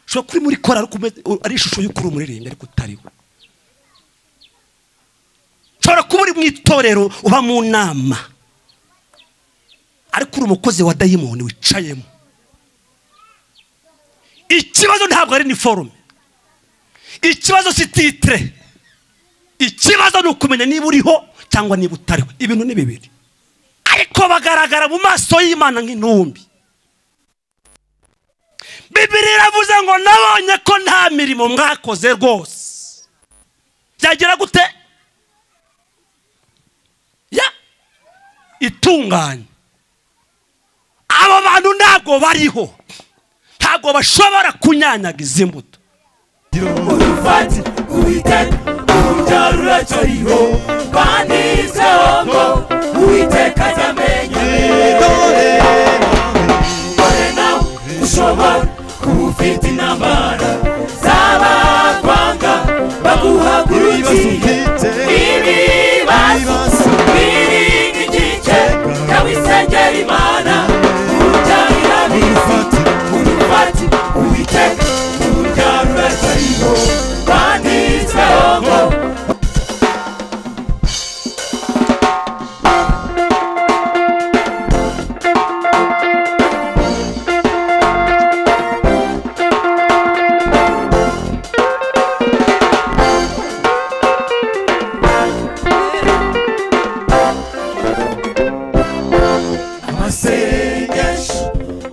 ushobora kuba uri muri korari ari ishusho y'uko uri umuririmbyi ariko utari we ushobora kuba uri mu itorero uba mu nama ariko uri umukozi wa dayimoni wicayemo ikibazo ntabwo ari ni forume ikibazo si titire ikibazo ni ukumenya niba uriho cyangwa niba utariho ibintu ni bibiri ariko bagaragara mu maso y'imana nk'intumbi bibiri iravuze ngo nabonye ko nta mirimo mwakoze rwose byagira gute ya itunganye abo bantu ntabwo bariho ntabwo bashobora kunyanyaga izi mbuto urufati uwiteka urubyaro ruracyariho kandi yizeho ngo uwiteka ajya amenya dore nawe ushobora kuba ufite intambara z'abakwanga baguhagurukiye ibibazo biri nk'igice cy'abisengera imana urubyarira bizi urufati uwiteka urubyaro ruracyariho kandi yizeho ngo amasengesho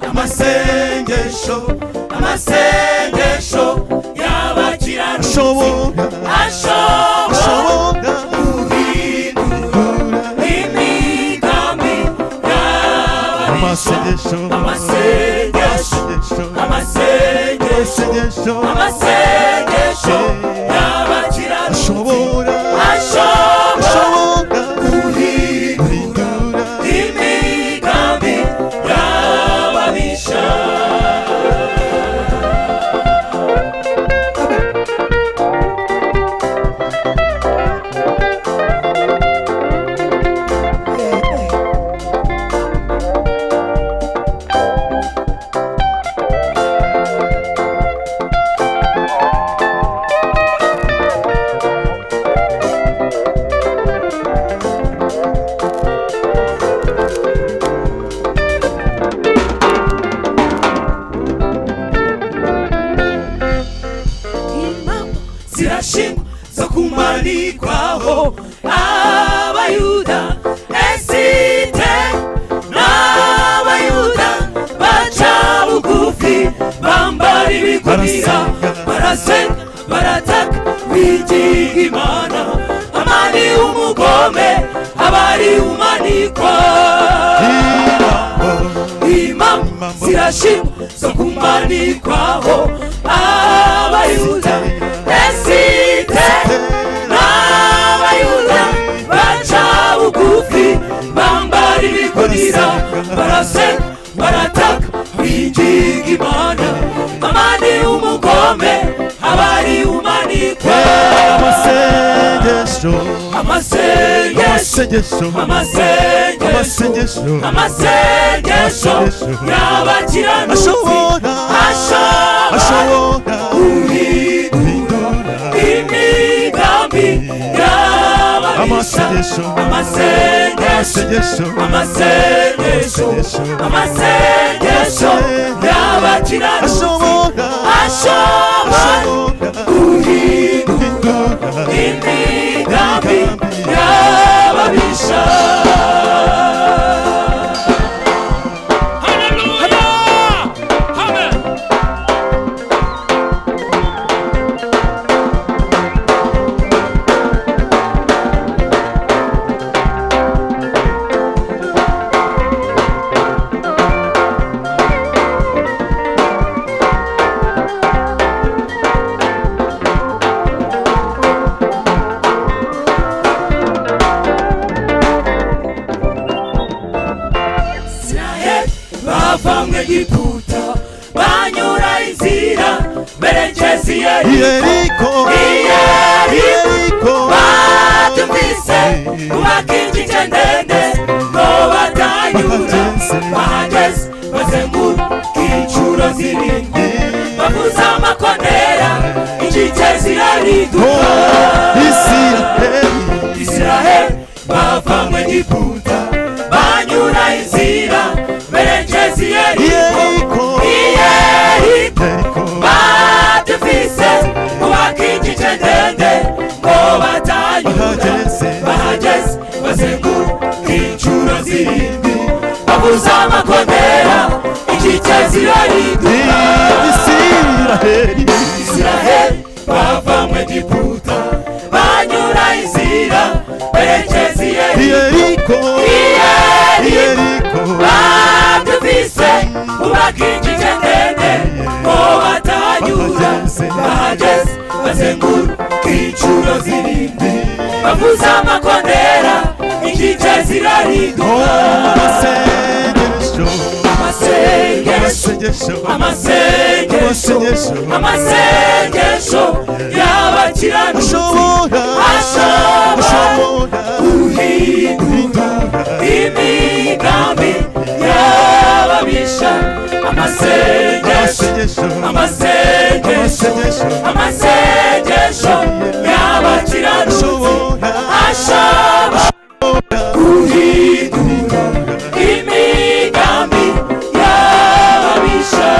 amasengesho amasengesho y'abakirarusho ashobora ashobora ashobora guhindura kugura imigambi y'ababisha amasengesho amasengesho amasengesho amasengesho amasengesho amasengesho y'abakirarusho ashobora ashobora ashobora guhindura kugura imigambi y'ababisha impamvu zirashingwa zo kumanikwaho abayuda esite n'abayuda baca bugufi bambara ibigunira barasenga barataka bigiga imana amani umugome abari umanikwa imam zirashimwa zo kumanikwaho abayuda esite n'abayuda baca bugufi bambara ibigunira barasenga barataka bigiga imana amani umugome abari umanikwa amasengesho amasengesho amasengesho amasengesho amasengesho amasengesho y'abakiranuzi ashobora ashobora ashobora guhindura kugura imigambi y'ababisha amasengesho amasengesho amasengesho amasengesho amasengesho y'abakiranuzi ashobora ashobora ashobora guhindura kugura imigambi y'ababisha israheli bava mu egiputa banyura inzira berekeza i yeriko yeriko Iyeriko. yeriko batumvise kubaka inginge ndende ngo batanyura bahageze bazenguruka incuro zirindwi bavuza amakoni chelsea irariduka Israheli israheli bava mu egiputa banyura inzira berekeza iyeriko Yeriko. iyeriko Yeriko. badufise kubaka igice ndende ngo batanyura Bahageze. bahageze bazenguruka inshuro zirindwi bavuza amakondera igice zirariduka Israheli israheli bava mu egiputa banyura inzira berekeza iyeriko Yeriko iyeriko Yeriko baduvise ubakijije ndende ngo batahanyura bahageze bazenguruka inshuro zirindwi bavuza amakondera igice zirariduka amasengesho Amasengesho Amasengesho amasengesho amasengesho y'abakiranuka Ashobora ashobora Ashobora guhindura imigambi y'ababisha amasengesho Amasengesho amasengesho amasengesho y'abakiranuka Ashobora ashobora guhindura imigambi y'ababisha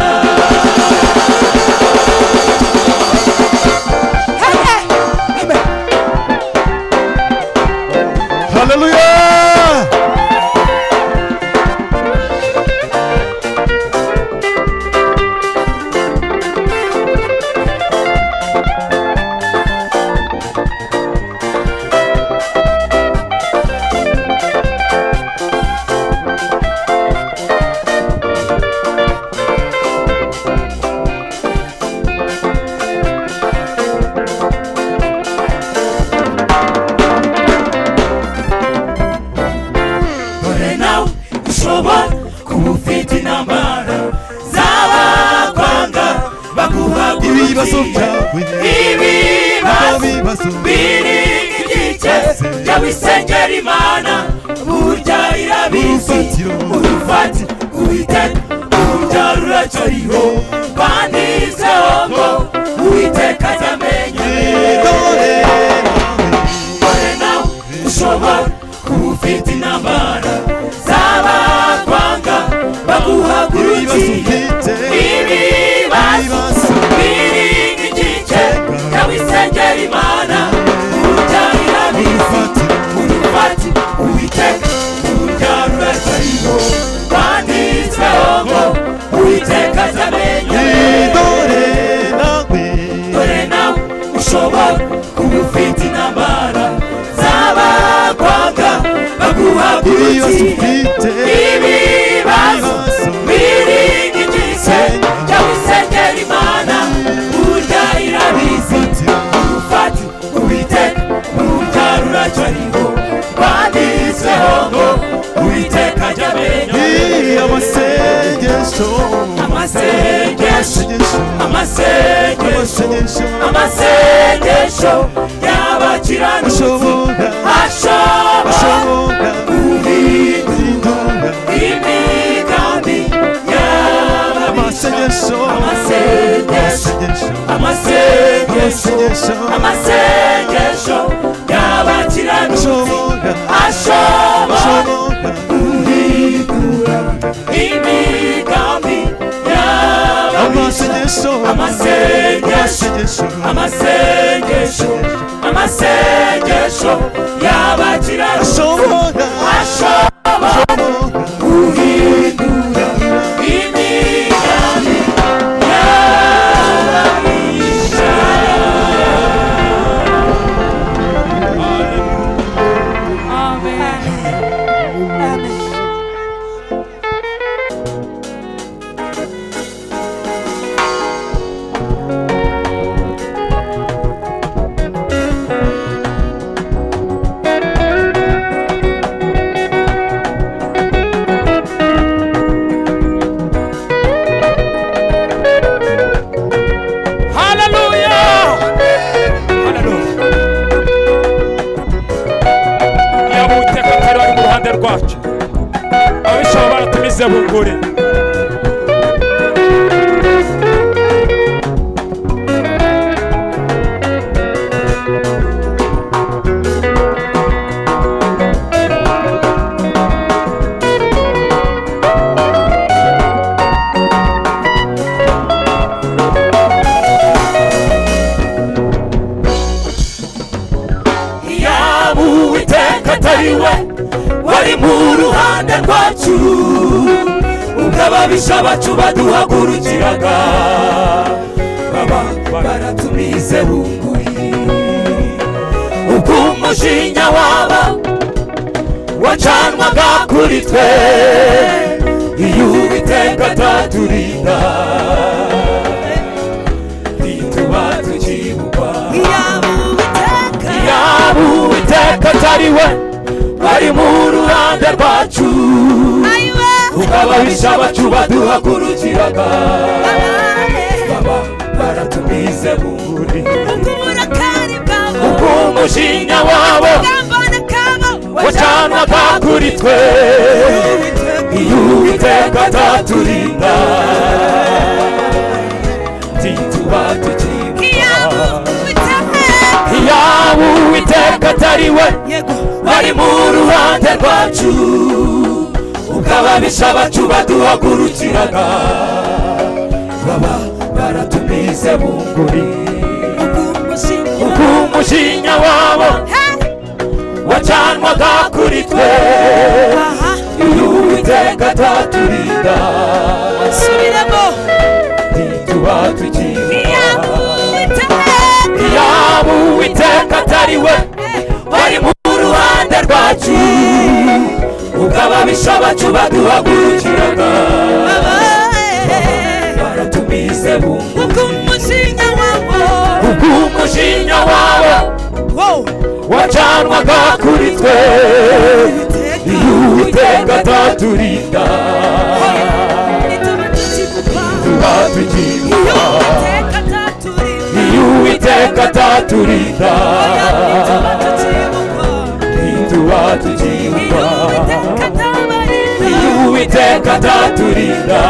Hallelujah dore nawe ushobora kuba ufite intambara z'abakwanga baguhagurukira Ibibazo byawe ibibazo Ibibazo biri igice by'abisengera imana burya irabizi Urufatiro. urufatiro uwiteka burya ruracariho banditseho ngo uwiteka ajya amenya dore nawe ushobora kuba ufite intambara z'abakwanga baguhagurukiye ibibazo biri nk'igice cy'abisengera imana urubyarira bizi urufati uwiteka urubyaro urasariho banditsweho ngo uwiteka azamenya dore nawe ushobora kuba ufite intambara z'abakwanga baguhagurukiye ibibazo biri nk'igice cy'abisengera imana burya irabizi urufati uwiteka burya ruracariho banditseho ngo uwiteka ajya amenya amasengesho amasengesho amasengesho y'abakiranutsi ashobora guhindura imigambi y'ababisha amasengesho amasengesho amasengesho y'abakiranutsi ashobora guhindura imigambi y'ababisha amasengesho amasengesho amasengesho y'abakiranutsi ashobora guhindura imigambi y'ababisha yaba uwiteka atari wari mu ruhande rwacu ababisha baratumize bugure ruhande rwacu ubwo ababisha bacu baduhagurukiraga baba baratumize bunguri ubwo umujinya waba wacanwaga kuri twe iyo uwiteka ataturinda ntituba tukibukwa yaba uwiteka atari we wari mu ruhande rwacu ukababisha bacu baduhagurukiraga baba baratumize buri umujinya wabo wacanwaga kuri twe iyo uwiteka ataturinda ntituba tukibukwa yaba uwiteka atari we bari mu ruhande rwacu ukababisha bacu baduhagurukiraga baba baratumize bunguri umujinya wabo wacanwaga kuri twe iyo uwiteka ataturinda ntituba tukivuga yaba uwiteka atari we bari mu ruhande rwacu ubwo ababisha bacu baduhagurukiraga baratumize bungu ubwo umujinya wabo wacanwaga kuri twe iyo uwiteka ataturinda batugira iyo uwiteka ataturinda ntituba tukibukwa iyo uwiteka ataturinda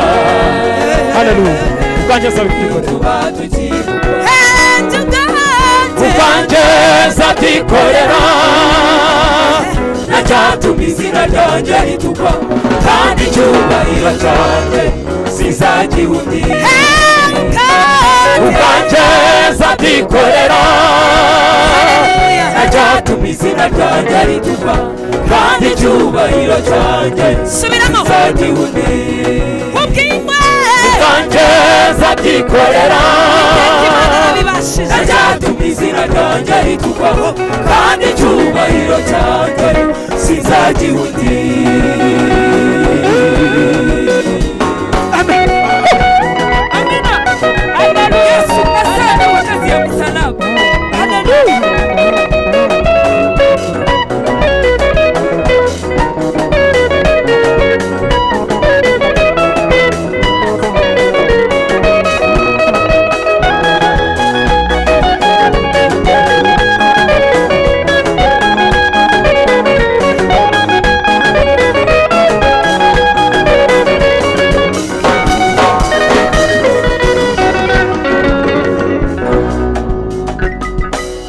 haleluya ubwanjye nsaba kwikorera ubwanjye nza kwikorera nacyatuma izina ryanjye ritukwa kandi icyubahiro cyanjye sizagihungira ubwanjye nza kwikorera nacyatuma izina ryanjye ritukwa kandi icyubahiro cyanjye Subiramo. sizagihungira ubwanjeza byikorera nacyatuma izina ryanjye ritukwaho kandi icyubahiro cyanjye sinzagihundi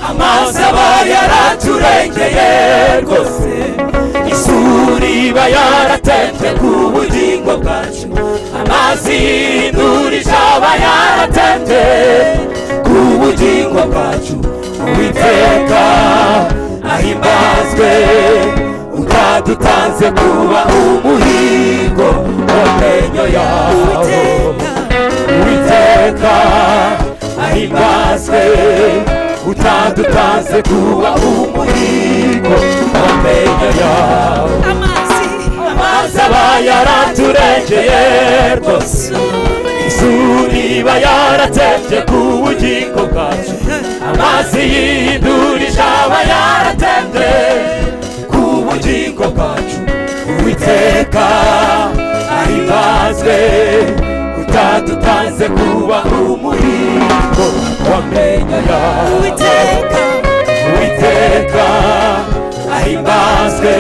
amazi aba yaraturengeye rwose isuri iba yaratembye ku bugingo bwacu amazi y'indurije aba yaratembye ku bugingo bwacu uwiteka ahimbazwe utadutanze kuba umuhigo w'amenyo yawo uwiteka ahimbazwe utadutanze kuba umuhigo w'amenyo yawe amazi aba yaraturengeye rwose isuri iba yaratembye ku bugingo bwacu amazi y'indurije aba yaratembye ku bugingo bwacu uwiteka ahimazwe utadutanze kuba umuhigo w'amenyo yawe uwiteka ahimbazwe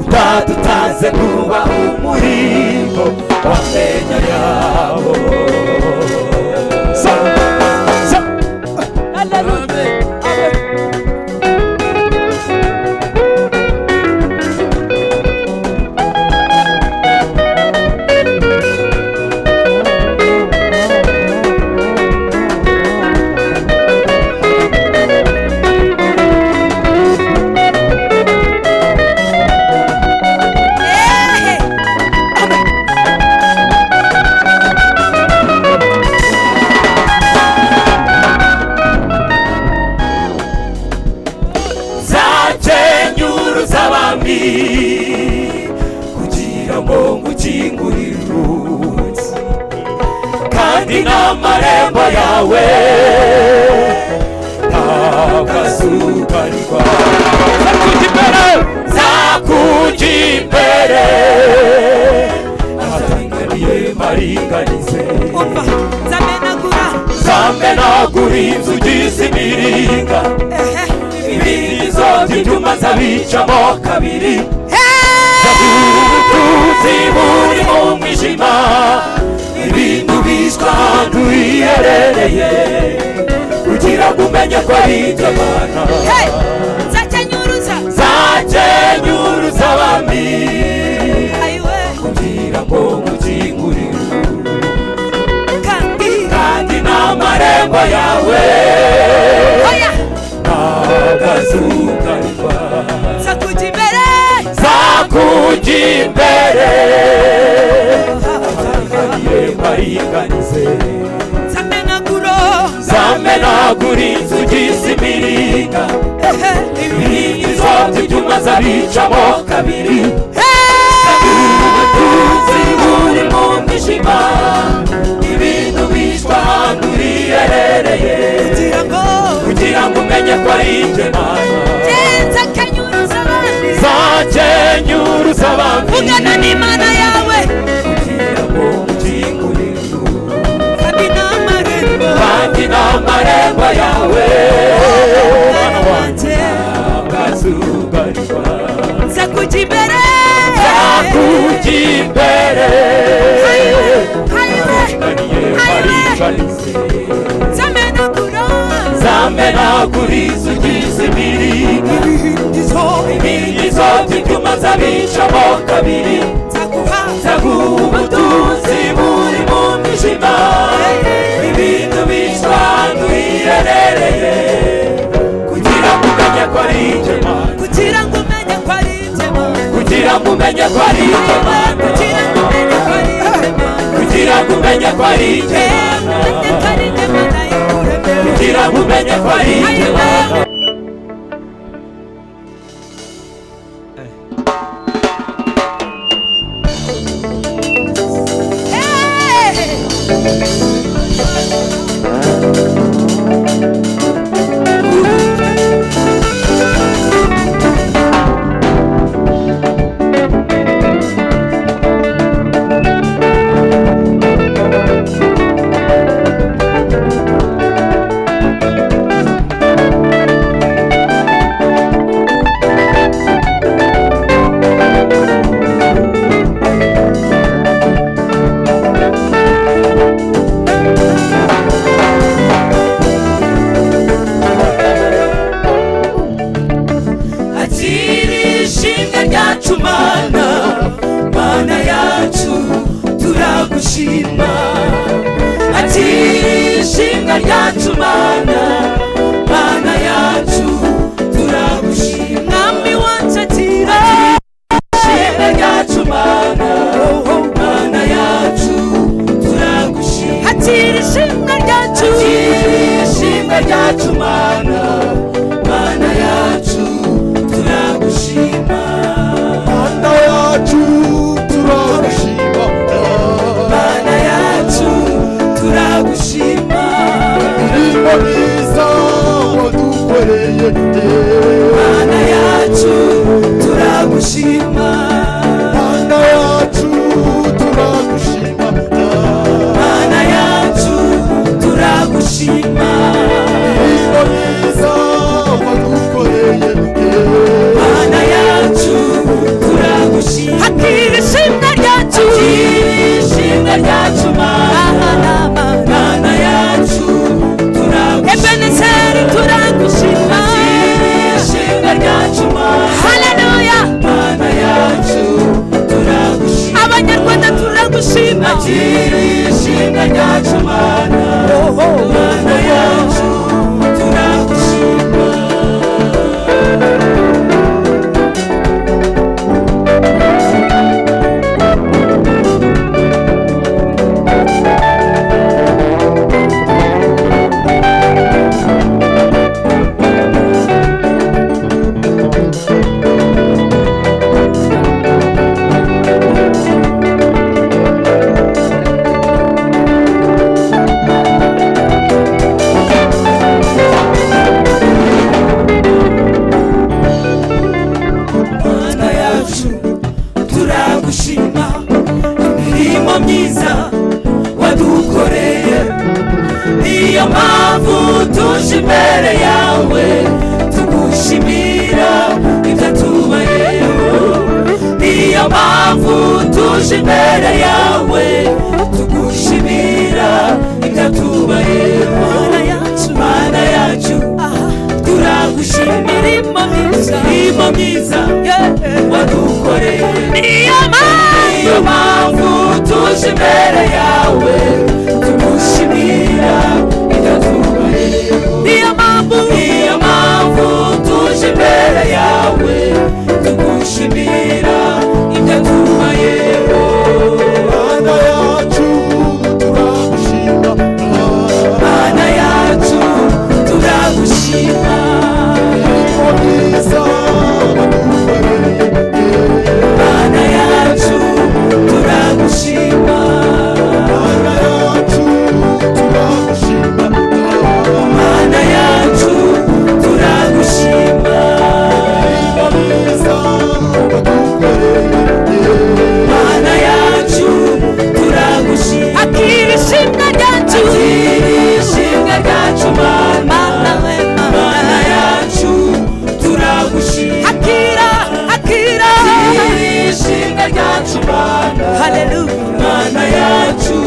utadutanze kuba umuhigo w'amenyo yabo Sa- sa- Hey! rwawe nta kazuba rwawe Zakujya imbere zakujya imbere atanganiye maringanize umva nzamenagura zamenagura inzugi imiringa ehe ibindi zose ibyuma zabicamo kabiri Hey! ubutunzi buri mu mwijima ibintu biswa ahantu hiherereye kugira ngo umenye ko ari ibyo mana Hey! nzakenyuruza zakenyuruza abami ayiwe kugira ngo ngukingurire kandi kandi n'amarembo yawe oya agazugarirwa nzakujya imbere zakujya imbere igihe baringanize nzamenagura zamenagura inzugi z'imiringa ehe ibiringi zose ibyuma zabicamo kabiri Hey! ubutunzi buri mu mwijima ibintu bishwa ahantu hiherereye kugira ngo kugira ngo umenye ko ari igemana nzakanyuruza abandi zakenyuruza abantu vugana n'imana yawe kugira ngo ukingurire kandi n'amarembo kandi n'amarembo yawe umwana wanjye akazubarirwa nzakujya imbere zakujya imbere ayiwe nzamenagura zamenagura inzugi z'imiringa ibihindizo inkingi zose ibyuma zabicamo kabiri nzaguha zaguha ubutunzi buri mu mwijima ibintu bishwa ahantu hiherereye kugira ngo umenye ko ari igemana kugira ngo umenye ko ari inzema kugira ngo umenye ko ari igemana kugira ngo umenye ko ari inzema kugira ngo umenye ko ari igemana umenye ko ari inzema nayo kuremera kugira ngo umenye ko ari igemana akiri ishimwe ryacu mana mana yacu turagushima akiri ishimwe ryacu mana mana yacu turagushima mwami wacu akira ishimwe ryacu mana mana yacu turagushima akira ishimwe ryacu akira ishimwe ryacu mana mana yacu turagushima Mana yacu turagushima mana yacu turagushima indirimbo nziza wadukoreye mana yacu turagushima Mana yacu turagushima mana yacu turagushima indirimbo nziza wadukoreye mana yacu turagushima hakira ishimwe ryacu ishimwe ryacu mana mana yacu turagushima ebenezeri turagushima ishimwe ryacu haleluya mana yacu turagushima abanyarwanda turagushima ishimwe ryacu mana mana yacu tuje imbere yawe tugushimira ibyo tubayeho niyo mpamvu tuje imbere yawe tugushimira ibyo tubayeho mana yacu turagushimira imirimo myiza wadukoreye niyo mpamvu tuje imbere yawe tugushimira ibyo tubayeho niyo mpamvu niyo mpamvu tuje imbere yawe tugushimira ibyo tubayeho mana yacu mana yacu turagushima turagushima imirimo myiza wadukoreye Mana yacu turagushima mana yacu turagushima Mana yacu turagushima imirimo myiza wadukoreye Mana yacu turagushima Akiri shimwa ryacu Akiri shimwa ryacu Mana Mana yacu turagushima Akira Akira Akiri shimwa ryacu Mana Hallelujah Mana yacu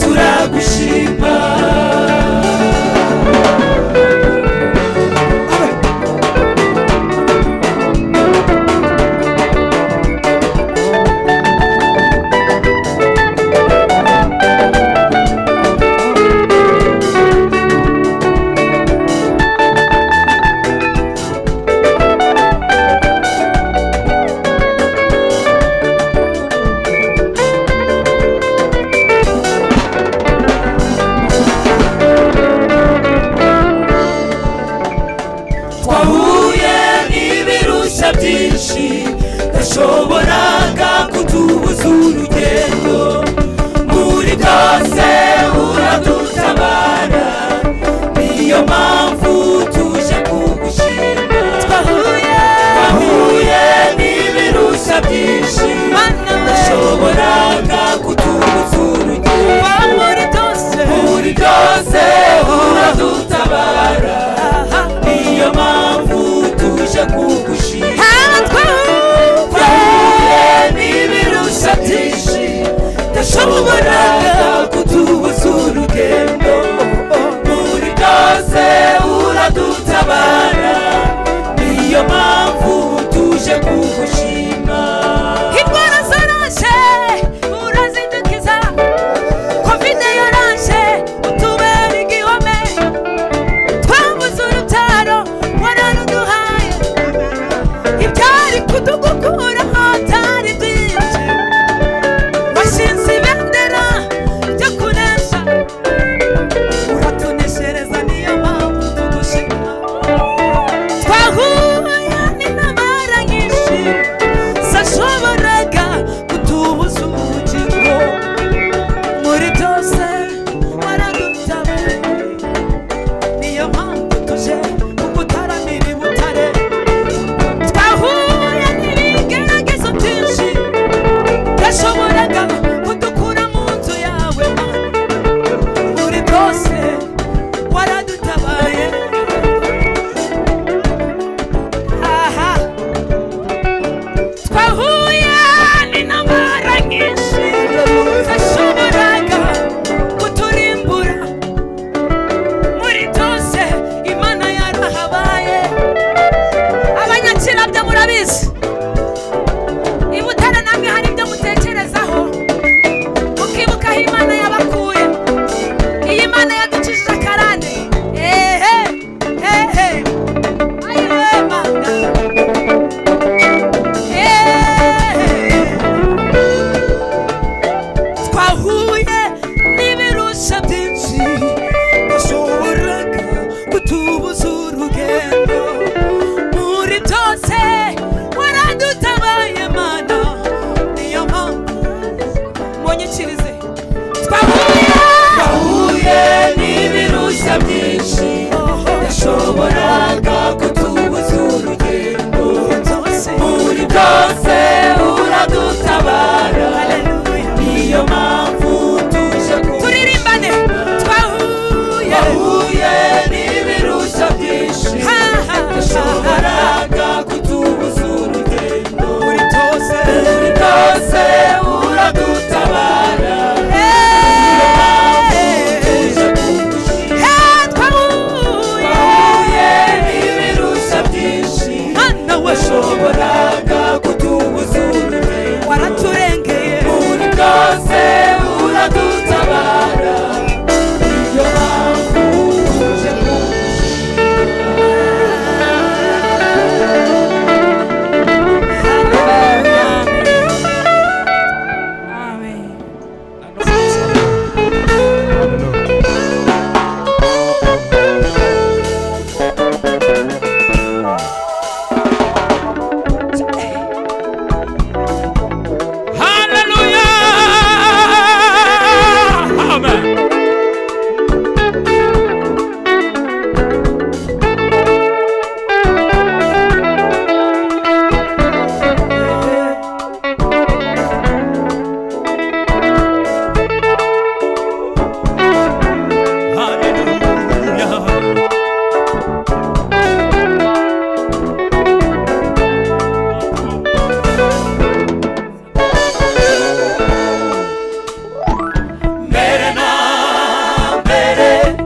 turagushima twahuye n'ibirushya byinshi tashoboraga kutubuza urugendo muri byose uradutabara niyo mpamvu tuje kugushima twahuye twahuye n'ibirushya byinshi tashoboraga kutubuza urugendo muri byose uradutabara niyo mpamvu tuje kugushima twahuye n'ibirushya byinshi tashoboraga kutubuza urugendo muri byose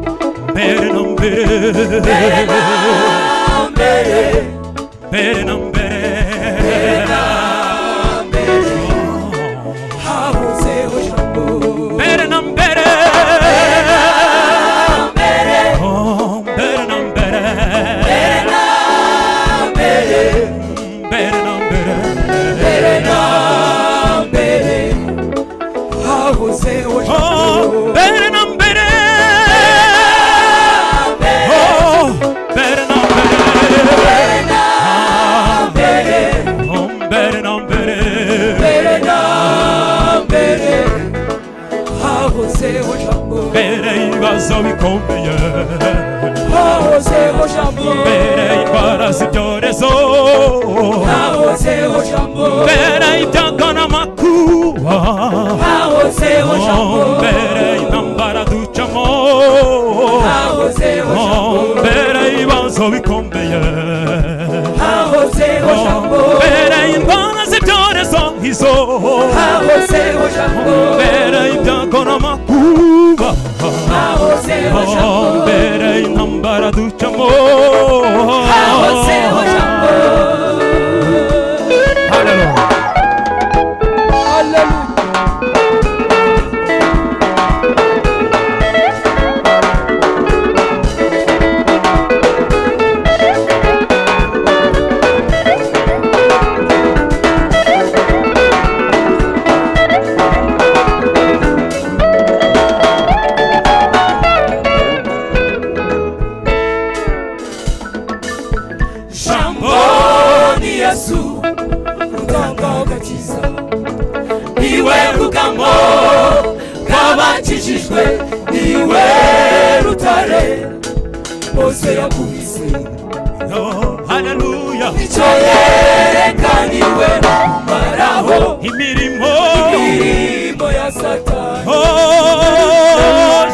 mbere mbere na mbere mbere na mbere habuzeho jambo mbere na mbere mbere Oh, mbere na mbere mbere na mbere mbere na mbere mbere na mbere habuzeho Oh, jambo mbere na mbere Oh, mbere na mbere mbere Oh, mbere na mbere mbere na mbere habuzeho jambo mbere y'ibibazo bikomeye habuzeho jambo mbere y'indwara z'ibyorezo habuzeho jambo mbere y'ibyago n'amakuba habuzeho jambo Oh, mbere y'intambara ducamo habuzeho jambo Oh, mbere y'ibibazo bikomeye habuzeho Oh, jambo mbere y'indwara z'ibyorezo nk'izo habuzeho jambo mbere y'ibyago n'amakuba habuzeho Oh, jambo mbere y'intambara ducamo habuzeho jambo Hallelujah. jambo ni yesu rutanga ugakiza niwe rugamo rw'abakijijwe niwe rutare bose yakubise Oh, hallelujah. icyo yerekaniwe maraho imirimo imirimo ya satani Oh,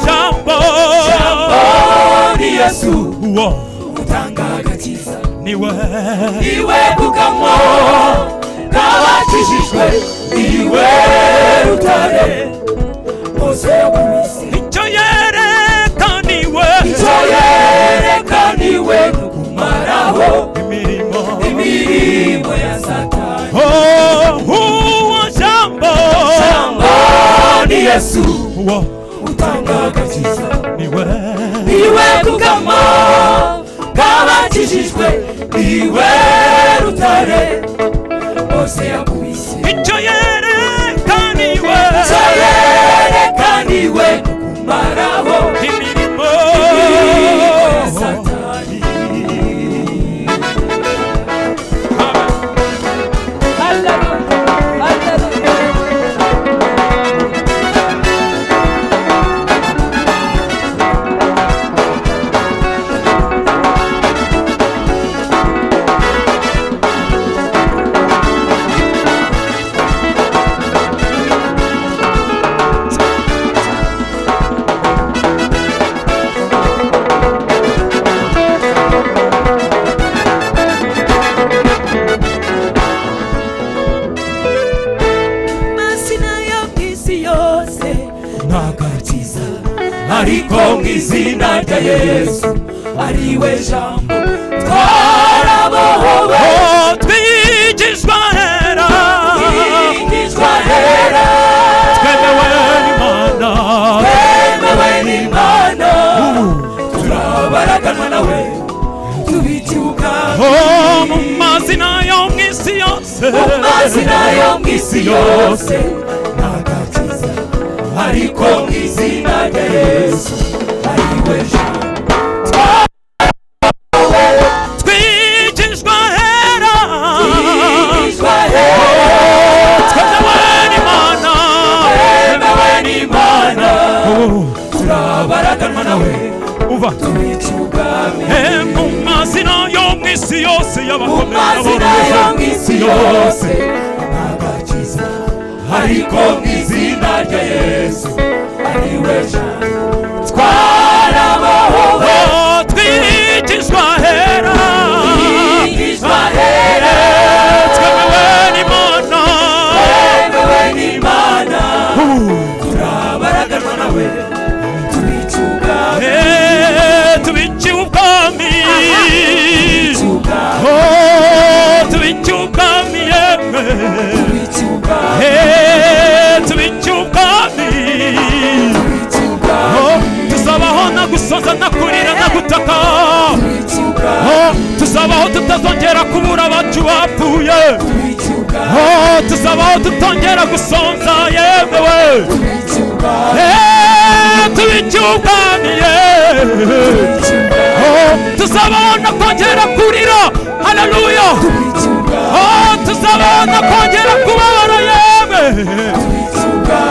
jambo jambo ni yesu uwo rutanga agakiza niwe iwe kugamo kabakijijwe iwe rutare bose yakubise icyo yerekaniwe icyo yerekaniwe no kumaraho imirimo imirimo ya satani Oh, uwo jambo jambo ni yesu uwo utanga agakiza niwe iwe kugamo kabakijijwe iwe rutare bose yakubise icyo yerekaniwe icyo yerekaniwe no kumaraho imirimo nagakiza ariko mu izina rya yesu ariwe jambo twarabohowe Oh, twigishwa hera twigishwa hera twemewe n'imana twemewe n'imana turabaraganwa nawe tubitibuka Oh, mu mazina yo mu isi yose amazina yo mu isi yose nagakiza ariko mu izina rya yesu ariwe jambo twigishwa hera twigishwa hera twemewe n'imana twemewe n'imana turabaraganwa nawe uva tubica ubwami Eh, mu mazina yo mu isi yose mu y'abakomeye mazina yo mu n'aboroheje isi yose nagakiza ariko mu izina rya yesu ariwe jambo twarabahowe Oh, twigishwa hera twigishwa hera twemewe n'imana twemewe n'imana turabaraganwa nawe tubica ubwami Eh, tubica butaka Oh, tuzabaho tutazongera kubura abacu bapfuye Oh, tuzabaho tutongera gusonza yemewe tubicyuganiye Oh, tuzabaho no kongera kurira haleluya Oh, tuzabaho no kongera kubabara yewe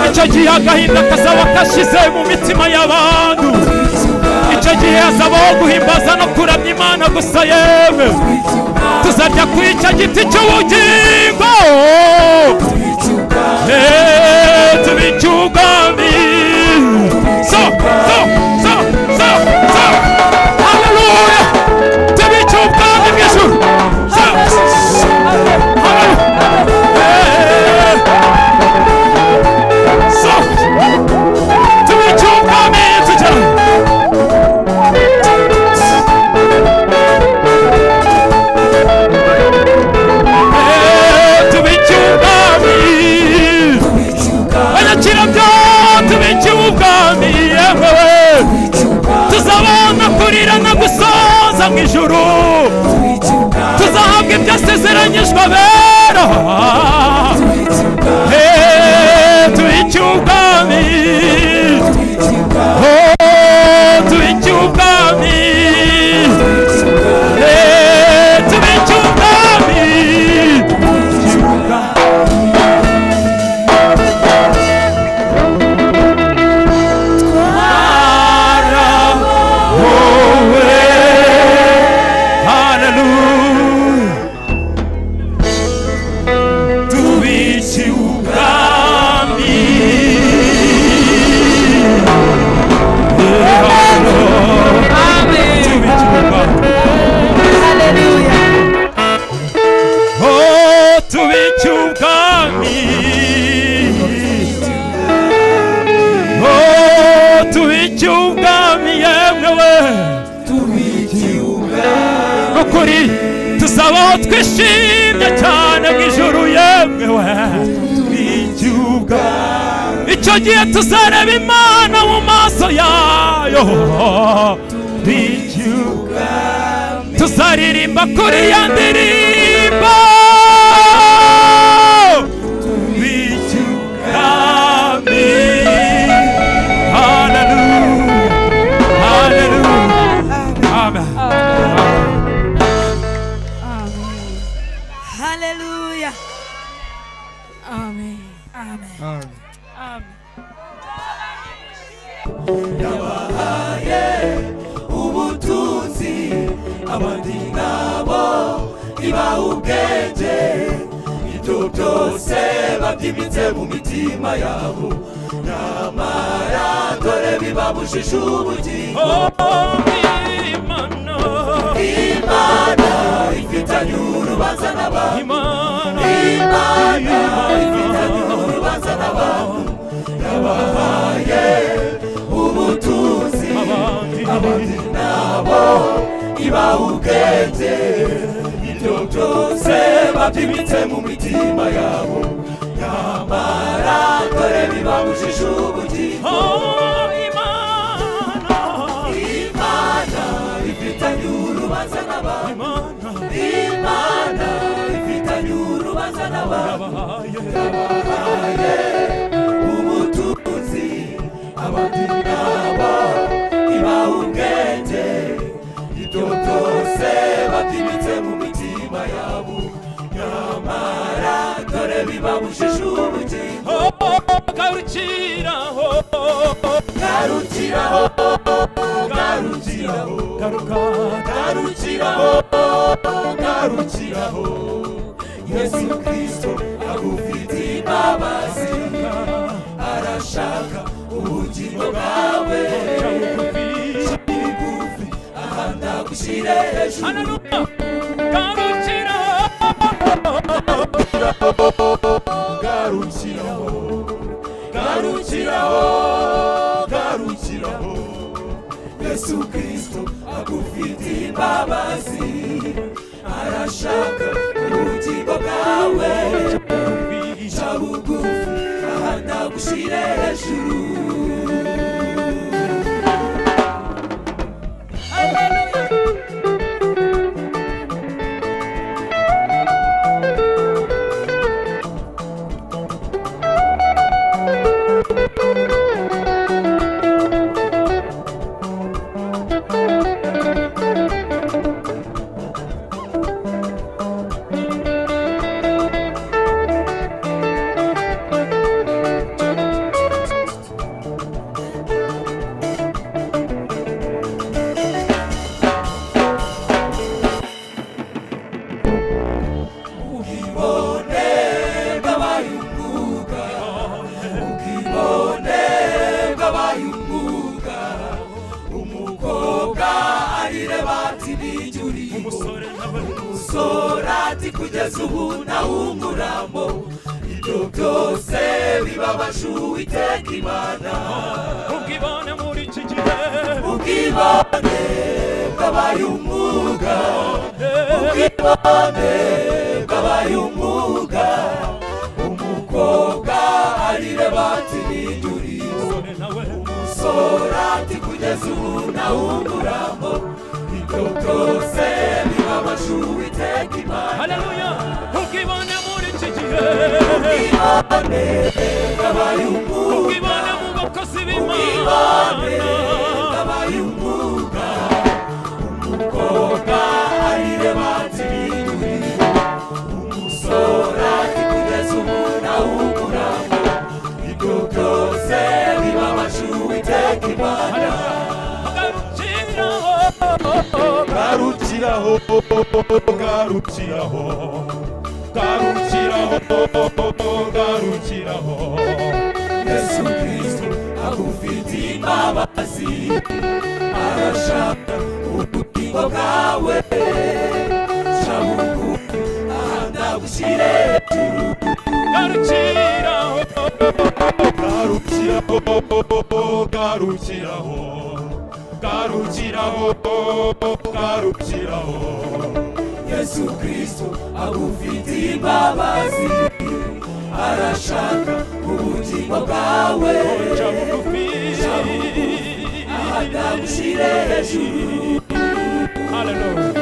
icyo gihe agahinda kazaba kashize mu mitima y'abantu icyo gihe hazabaho guhimbaza no kuramya imana gusa yewe tuzarya kuri icyo giti cy'ubugingo Eh, tubicyugami so so so so so haleluya tubicyugami mu ijuru so so haleluya Eh, soft to be too come in to tell to be too come in when I chill up to be too come in tuzabona kurira no gusoza mu ijuru tuzahabwa ibyo asezeranyijwe abera Eh, tuiki ubwami Oh, tuiki ubwami Eh, tuiki ubwami twarahowe haleluya tubici ubwami Tubici ubwami. Oh, tubici ubwami. Oh, tubici ubwami yemwe we n'ukuri tuzabaho twishimye cyane mu ijuru yemwe we tw'igihugu icyo gihe tuzareba imana mu maso yayo tw'igihugu tuzaririmba kuri ya ndirimbo tw'igihugu haleluya haleluya amen Hallelujah. Amen. Amen. Amen. ubutunzi abandi nabo ibaha ubwenge ibyo byose babyimbitse mu mitima yabo nyamara dore bibabujije ubugingo imana ifitanye urubanza n'abantu imana ifitanye urubanza n'abantu yabahaye ubutunzi abandi nabo ibaha ubwenge ibyo byose babyimbitse mu mitima yabo nyamara dore bibabujije ubugingo imana ifitanye urubanza n'abantu imana ifitanye urubanza n'abantu yabahaye ubutunzi abandi nabo ibaha ubwenge ibyo byose babyimbitse mu mitima yabo nyamara dore bibabujije ubugingo garukiraho garukiraho garukiraho garuka garukiraho garukiraho yesu kristo agufite imbabazi arashaka ubugingo bwawe bugufi ahandi agushyire hejuru haleluya garukiraho garukiraho garukiraho garukiraho yesu kristo agufite imbabazi arashaka ubugingo bwawe ca bugufi aha ndagushire hejuru Amen. umusore nk'abari sorati kugeza ubu nawunguramo ibyo byose bibabaje uwiteka imana ubwibone muri iki gihe ubwibane bwabaye umwuga ubwibane bwabaye umwuga umukobwa arire bati nijuriro umusore nawe sorati kugeza ubu nawunguramo ibyo byose bibabaje uwiteka imana haleluya ubwibone muri iki gihe ubwibane bwabaye umwuga ubwibone mu bakozi b'imana abaye umwuga umukobwa arire batiriwe umusore ati kugeza ubu nawuguramo ibyo byose bibabaje uwiteka imana agarukiraho garukiraho garukiraho garukiraho garukiraho yesu kirisito agufitiye imbabazi arashaka ubugingo bwawe shabuku aha ndagushyire hejuru garukiraho garukiraho garukiraho garukiraho garukiraho yesu kirisito agufitiye imbabazi arashaka ubugingo bwawe ca bugufi aha ndagushyire hejuru Hallelujah.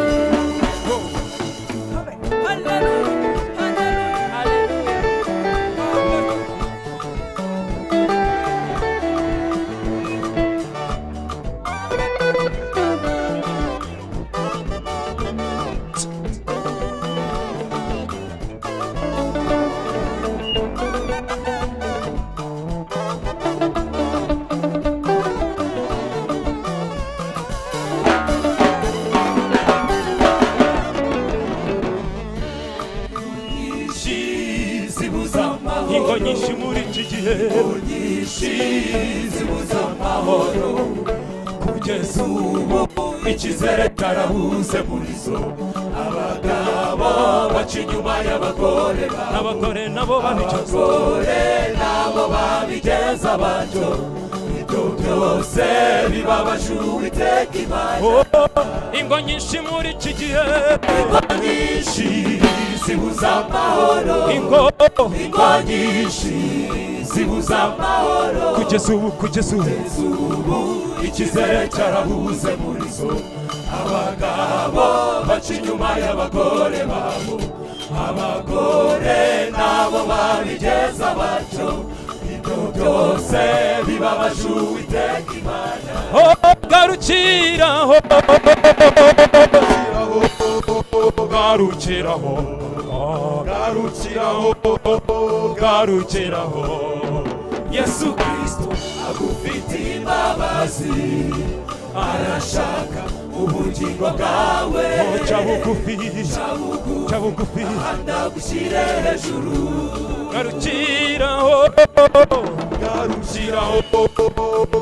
nyinshi zibuza ingo amahoro nyinshi muri iki gihe nyinshi zibuza amahoro kugeza ubu ikizere cyarahuze muri zo abagabo baca inyuma y'abagore babo n'abagore nabo babicuza abagore nabo babigeza abato ibyo byose bibabaje uwiteka imana ingo nyinshi muri iki gihe nyinshi zibuza amahoro ingo ingo nyinshi zibuza amahoro kugeza ubu kugeza ubu ubu ikizere cyarahuze muri zo abagabo baca inyuma y'abagore babo abagore nabo babigeza bato ibyo byose bibabaje uwiteka imana garukiraho garukiraho garukiraho garukiraho yesu kirisito agufitiye imbabazi arashaka ubugingo bwawe ca bugufi ca bugufi ndagushyire hejuru garukiraho garukiraho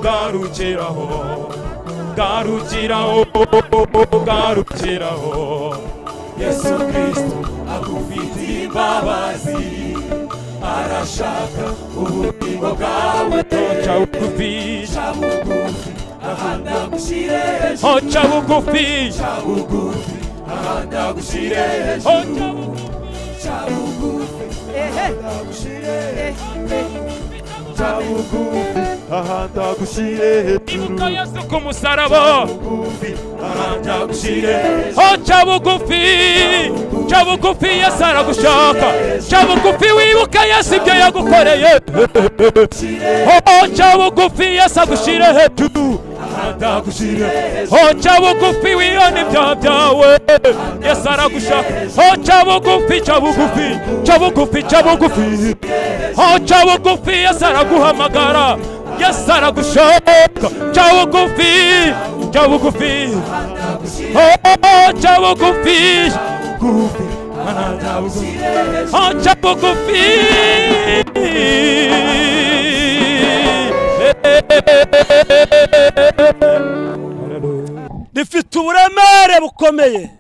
garukiraho garukiraho garukiraho yesu kirisito agufitiye imbabazi arashaka ubugingo bwawe ca bugufi ca bugufi aha ndagushyire hejuru oh ca bugufi bugufi aha ndagushyire hejuru oh ca bugufi ca bugufi ndagushyire ca bugufi aha ndagushyire hejuru ibuka yesu ku musaraba bugufi aha ndagushyire hejuru Oh, cha bugufi cha bugufi yesu aragushaka cha bugufi wibuka yesu ibyo yagukoreye Oh, cha bugufi yesu agushyire hejuru aha ndagushyire hejuru Oh, cha bugufi wiyone ibyaha byawe yesu aragushaka Oh, cha bugufi cha bugufi cha bugufi cha bugufi Oh, cha bugufi yesu araguhamagara yesu aragushaka cha bugufi cha bugufi Oh, cha bugufi bugufi aha ndagushyire hejuru Acha bugufi rifite uburemere bukomeye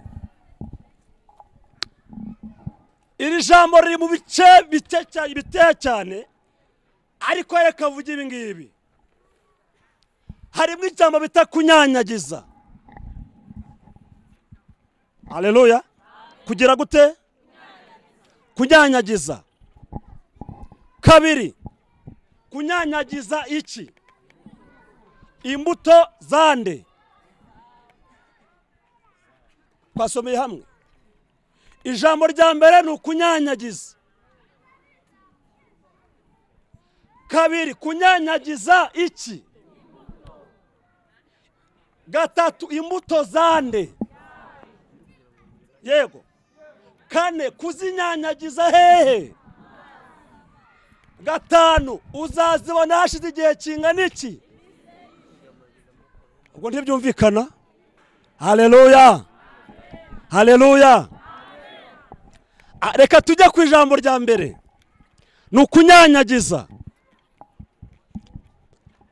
iri jambo riri mu bice bike cyane biteye cyane ariko reka avuge ibi ngibi harimo ijambo bita kunyanyagiza aleluya kugira gute kunyanyagiza kabiri kunyanyagiza iki imbuto zande twasomeye hamwe ijambo rya mbere ni ukunyanyagiza kabiri kunyanyagiza iki gatatu imbuto zande yego kane kuzinyanyagiza hehe gatanu uzazibona hashize igihe kingana iki ubwo ntibyumvikana haleluya haleluya Ah, reka tujye ku ijambo rya mbere ni ukunyanyagiza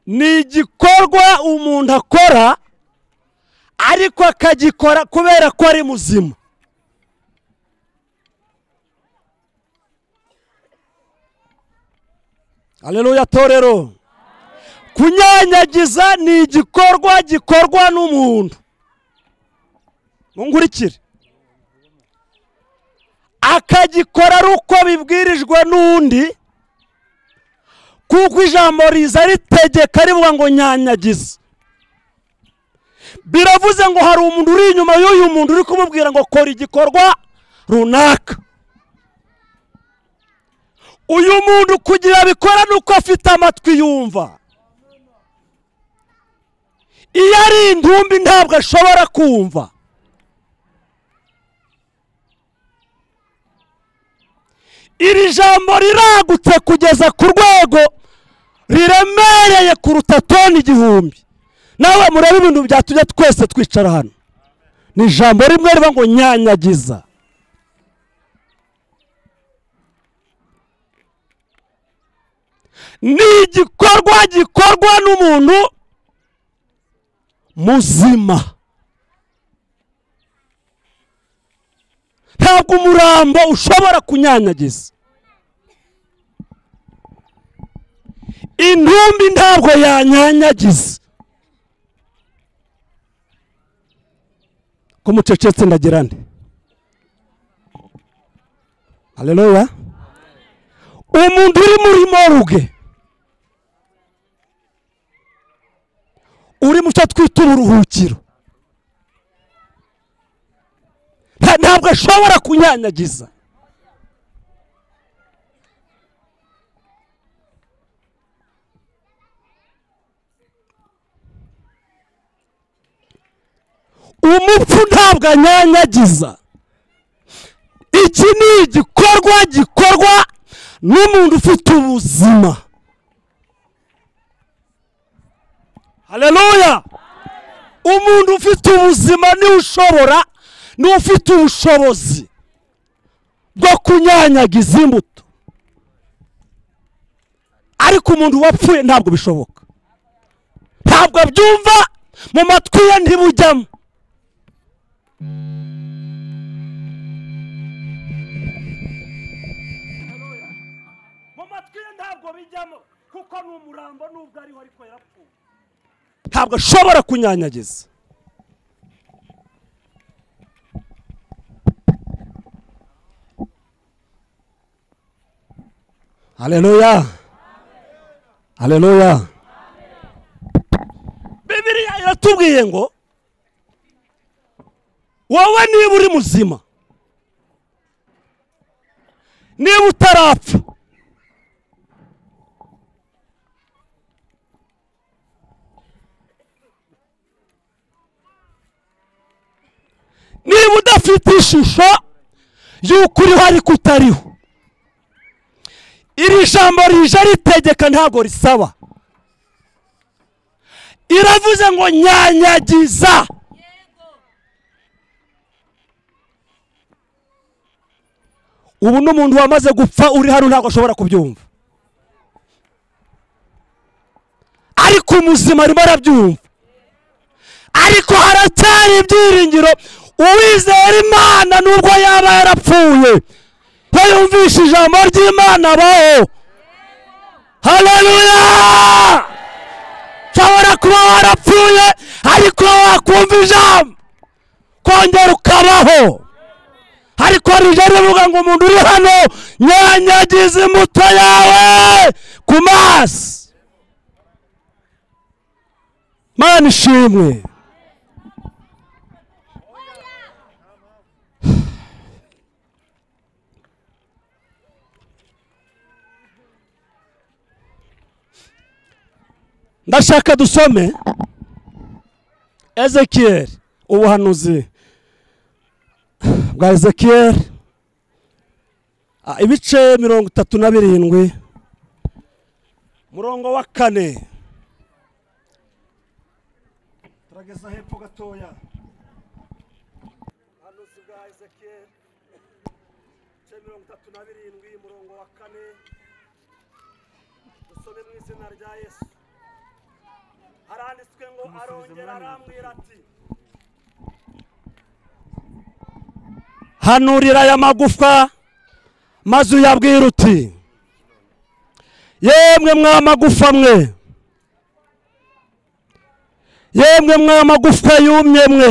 ni igikorwa umuntu akora ariko akagikora kubera ko ari muzima aleluya torero kunyanyagiza ni igikorwa gikorwa n'umuntu munkurikire akagikora ari uko bibwirijwe n'undi kuko ijambo riza ritegeka rivuga ngo nyanyagiza biravuze ngo hari umuntu uri inyuma y'uyu muntu uri kumubwira ngo kora igikorwa runaka uyu muntu kugira abikora ni uko afite amatwi yumva iyo ari intumbi ntabwo ashobora kumva iri jambo riragutse kugeza ku rwego riremereye kuruta toni igihumbi nawe murebe ibintu byatujya twese twicara hano ni ijambo rimwe riba ngo nyanyagiza ni igikorwa gikorwa n'umuntu muzima ntabwo umurambo ushobora kunyanyagiza intumbi ntabwo yanyanyagiza ko mucecetse ndagira nde haleluya umuntu uri muri moruge uri mu cyo twita uburuhukiro nta- ntabwo ashobora kunyanyagiza umupfu ntabwo anyanyagiza iki ni igikorwa gikorwa n'umuntu ufite ubuzima haleluya umuntu ufite ubuzima niwe ushobora niwe ufite ubushobozi bwo kunyanyagiza imbuto ariko umuntu wapfuye ntabwo bishoboka ntabwo abyumva mu matwi ye ntibujyamo mu matwi ye ntabwo bijyamo kuko ni umurambo nubwo ariho ariko yarapfuye ntabwo ashobora kunyanyagiza haleluya haleluya bibiliya iratubwiye ngo wowe niba uri muzima niba utarapfa niba udafite ishusho y'uko uriho ariko utariho iri jambo rije ritegeka ntabwo risaba iravuze ngo nyanyagiza ubu n'umuntu wamaze gupfa uri hano ntabwo ashobora kubyumva ariko umuzima arimo arabyumva ariko haracyari ibyiringiro uwizera imana nubwo yaba yarapfuye ko yumvishe ijambo ry'imana abaho haleluya ushobora kuba warapfuye ariko wakumva ijambo kongera ukabaho ariko rije rivuga ngo umuntu uri hano nyanyagize imbuto yawe ku maso mana ishimwe ndashaka dusome ezekiyeli ubuhanuzi bwa ezekiyeli Ah, ibice mirongo itatu na birindwi murongo wa kane turageza hepfo gatoya ubuhanuzi bwa ezekiyeli ibice mirongo itatu na birindwi murongo wa kane dusome mu izina rya yesu haranditswe ngo arongera arambwira ati hanurira aya magufwa maze uyabwira uti yemwe mwa magufa mwe yemwe mwa magufwa yumye mwe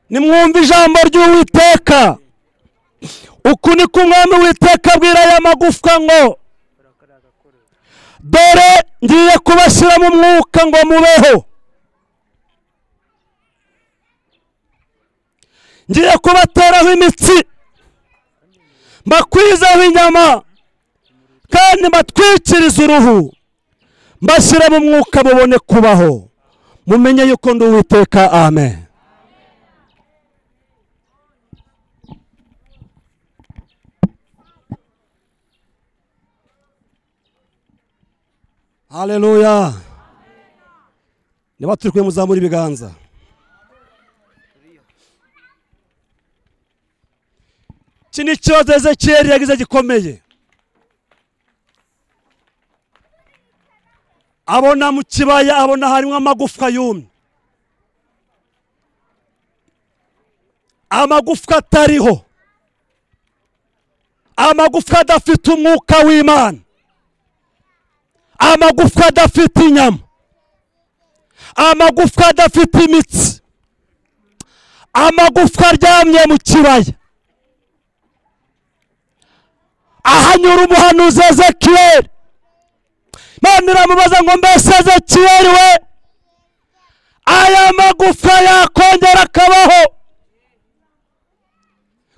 nimwumve ijambo ry'uwiteka uku ni ko umwami witeka abwira aya magufwa ngo dore ngiye kubashyiramo umwuka ngo mubeho ngiye kubateraho imitsi mbakwizaho inyama kandi mbatwikirize uruhu mbashyiramo umwuka mubone kubaho mumenye yuko ndi uwiteka amen haleluya niba turi kumwe muzamura ibiganza iki ni ikibazo ezekiyeli yagize gikomeye abona mu kibaya abona harimo amagufwa yumye amagufwa atariho amagufwa adafite umwuka w'imana amagufwa adafite inyama amagufwa adafite imitsi amagufwa aryamye mu kibaya ahanyura umuhanuzi ezekiyeli imana iramubaza ngo mbese ezekiyeli we aya magufwa yakongera akabaho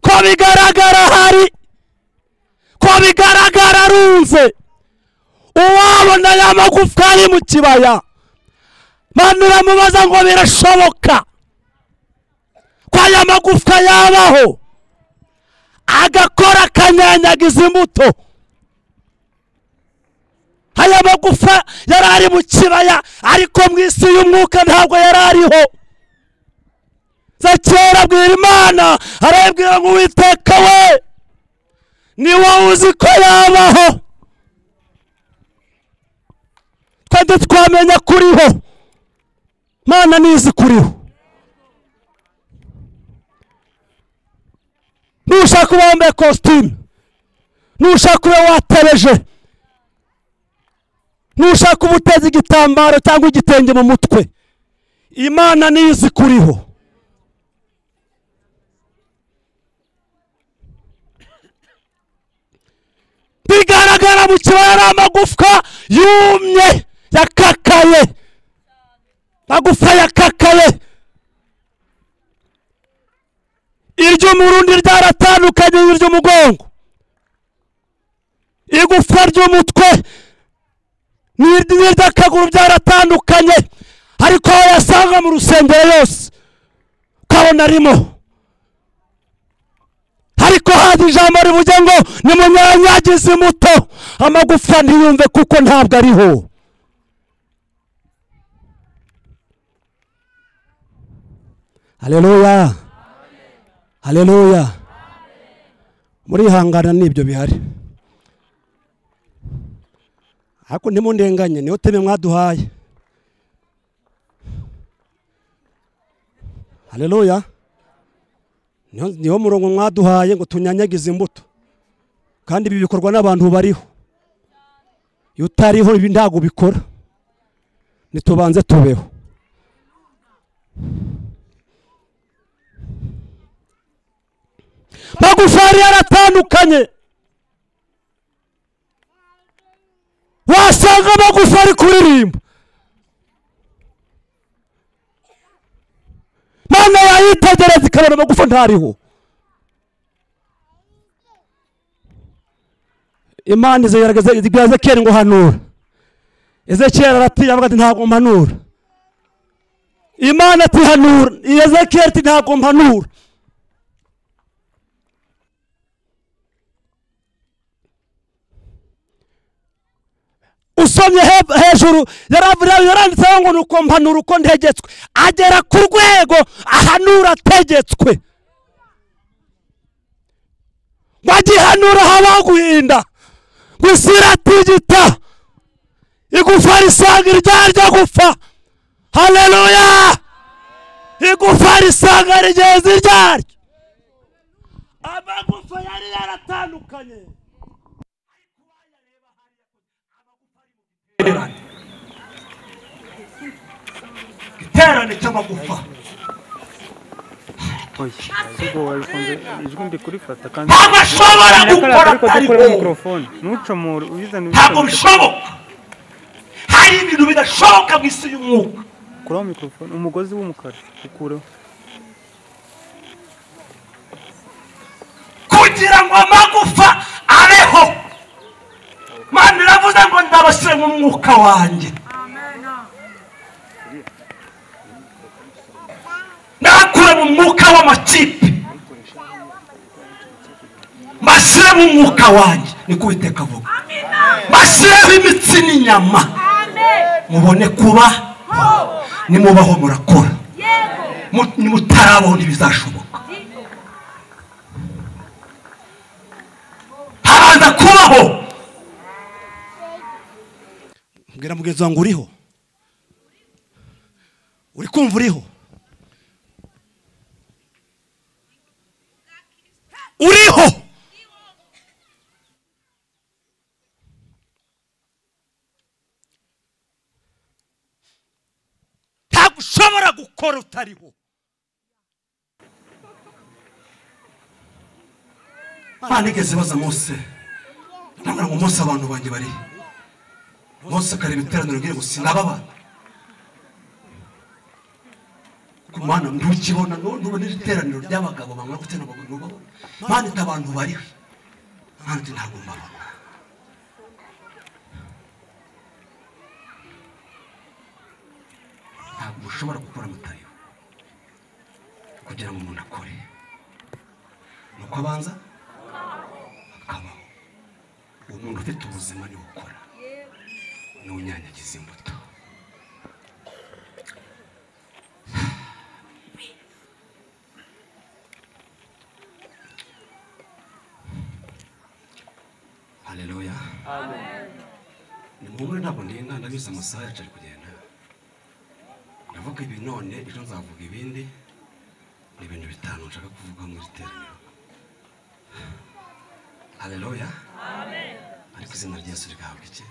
ko bigaragara hari ko bigaragara arunze uwabona aya magufwa ari mu kibaya manu uramubaza ngo birashoboka ko aya magufwa yabaho agakora akanyanyagiza imbuto aya magufwa yari ari mu kibaya ariko mu isi y'umwuka ntabwo yari ariho zakera abwira imana arabwira ngo uwiteka we ni wowe uzi ko yabaho twajya twamenya kuriho mana nizi kuriho nushaka kuba wambaye kositimu nushaka kuba watebeje nushaka kuba uteze igitambaro cyangwa igitenge mu mutwe imana nizi kuriho bigaragara mu kibaya ari amagufwa yumye yakakaye magufa yakakaye iry'umurundi ryaratandukanye n'iry'umugongo igufwa ry'umutwe n'iryi- n'iry'akaguru byaratandukanye ariko aho yasanga mu rusengero yose ukabona arimo ariko haza ijambo rivuge ngo nimunyanyagize imbuto amagufwa ntiyumve kuko ntabwo ariho haleluya haleluya murihangana n'ibyo bihari ariko ntimundenganye niyo teme mwaduhaye haleluya Niyo- niwo murongo mwaduhaye ngo tunyanyagize imbuto kandi ibi bikorwa n'abantu bariho iyo utariho ibi ntabwo ubikora ntitubanze tubeho magufari yaratandukanye wasanga magufari kuririmba mana yayitegereza ikabona amagufa ntariho imana izagerageza ibwira ezekiyeli ngo hanura ezekiyeli aratinya avuga ati ntabwo mpanura imana ati hanura ezekiyeli ati ntabwo mpanura usomye he- hejuru yaravuye yaranditseho ngo nuko mpanura uko ntegetswe agera ku rwego ahanura ategetswe wagihanura habaguhinda ngo isi iratigita igufa risanga iryarya gupfa haleluya igufa risanga rigeza iryaryo amagufa yari yaratandukanye igiterane cy'amagufa ijwi ndikurifata kandi ntabwo ashobora gukora ariko atari dukore wowe mikorofone ntucomore uyizane ntabwo bishoboka hari ibintu bidashoboka mu isi y'umwuka kuraho mikorofone umugozi w'umukara ukureho kugira ngo amagufa abeho mana iravuze ngo ndabashyire mu mwuka wanjye ndakure mu mwuka w'amakipe mbashyire mu mwuka wanjye niko uwiteka avuga mbashyireho imitsi n'inyama mubone kuba nimubaho murakora Mu- nimutarabaho ntibizashoboka habanza kubaho mbwira mugenzi wanjye uriho uri kumva uriho uriho ntabwo ushobora gukora utariho abana igeze baza munsi ntabwo ngo umunsi abantu banjye bari munsi akareba iteraniro riri gusa nababana ku mana ntukibona ntubona iri teraniro ry'abagabo bamara gutera abagabo ntubabona mana ita abantu bariho mana ati ntabwo mbabona ntabwo mushobora gukora mutayo kugira ngo umuntu akore nuko abanza akabaho uwo muntu ufite ubuzima niwe ukora niwe unyanyagiza imbuto haleluya ni muhumure ntabwo ndinda ndabizi amasaha yacu ari kugenda ndavuga ibi none ejo nzavuga ibindi ni ibintu bitanu nshaka kuvuga muri iri teraniro haleluya ariko izina rya yesu rigahabwa iki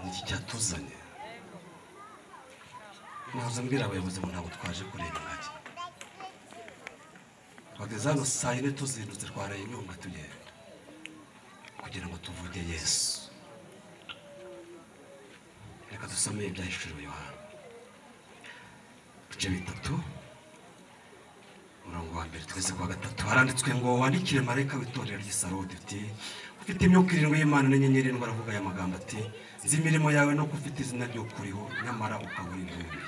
ni iki cyatuzanye naza mbwira abayobozi ngo ntabwo twaje kureba ingagi bageze hano saa yine tuzindutse twareye inyunga tugenda kugira ngo tuvuge yesu reka dusome ibyahishuriwe yohana bice bitatu umurongo wa mbere twese kuwa gatatu haranditswe ngo wandikire marayika w'itorero ry'isarodi uti ufite imyuka irindwi y'imana n'inyenyeri ndwara avuga aya magambo ati nzi imirimo yawe no ufite izina ry'ukuriho nyamara ukabura intumbi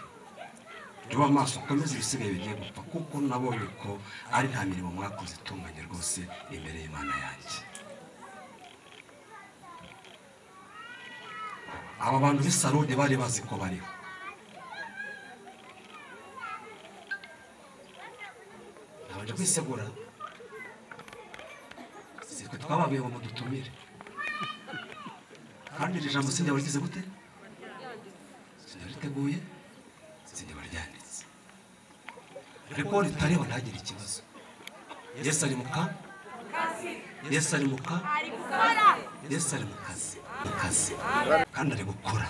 reba amaso ukomeze ibisigaye bigiye gupfa kuko nabonye ko ari nta mirimo mwakoze itunganye rwose imbere y'imana yanjye aba bantu b'isarodi bari bazi ko bariho ntabanje kwisegura sitwe twababiye ngo mudutumire kandi iri jambo sindi warigize gute sindi wariteguye sindi waryanditse ariko ritareba ntagire ikibazo yesu ari mu ka yesu ari mu ka ari gukora yesu ari mu kazi mu kazi kandi ari gukora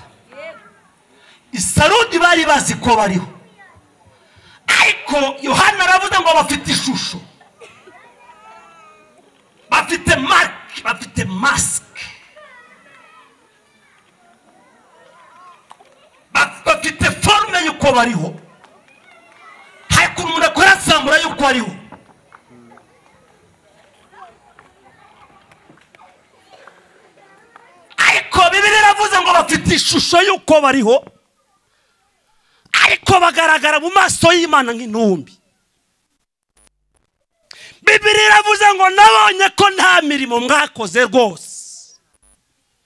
isarudi bari bazi ko bariho ariko yohana aravuze ngo bafite ishusho bafite marike bafite masike Ba- bafite forume y'uko bariho hari ukuntu umuntu akora samura y'uko ariho ariko bibiri iravuze ngo bafite ishusho y'uko bariho ariko bagaragara mu maso y'imana nk'intumbi bibiri iravuze ngo nabonye ko nta mirimo mwakoze rwose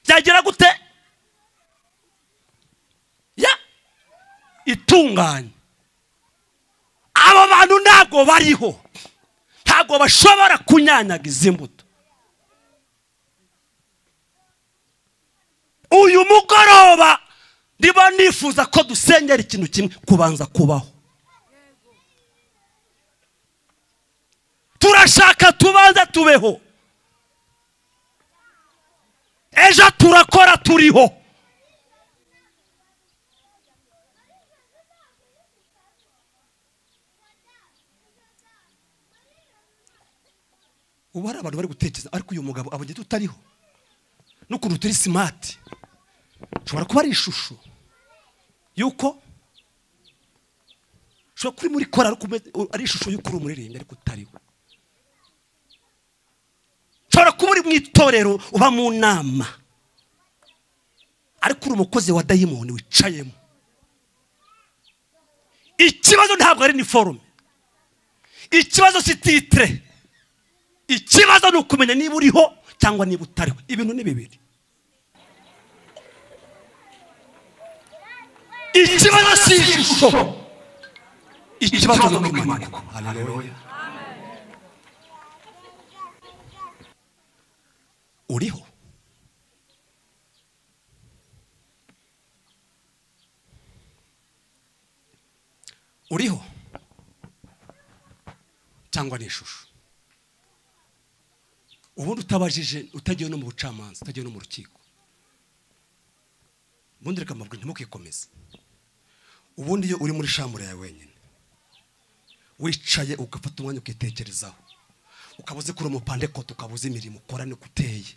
byagira gute ya itunganye abo bantu ntabwo bariho ntabwo bashobora kunyanyaga izi mbuto uyu mugoroba niba nifuza ko dusengera ikintu kimwe kubanza kubaho turashaka tubanza tubeho ejo turakora turiho ubu hari abantu bari gutekereza ariko uyu mugabo abonye tutariho n'ukuntu turi simati ushobora kuba ari ishusho y'uko ushobora kuba uri muri korari ariko umeze- u- ari ishusho y'uko uri umuririmbyi ariko utari we ushobora kuba uri mu itorero uba mu nama ariko uri umukozi wa dayimoni wicayemo ikibazo ntabwo ari niforume ikibazo si titire ikibazo ni ukumenya niba uriho cyangwa niba utariho ibintu ni bibiri ikibazo si ishusho ikibazo ni ukwimana haleluya uriho uriho cyangwa ni ishusho ubundi utabajije utagiye no mu bucamanza utagiye no mu rukiko ubundi reka mbabwira ntimukikomeze ubundi iyo uri muri shamure yawe wenyine wicaye ugafata umwanya ukitekerezaho ukaba uzi ko uri umupandekote ukaba uzi imirimo ukora niko uteye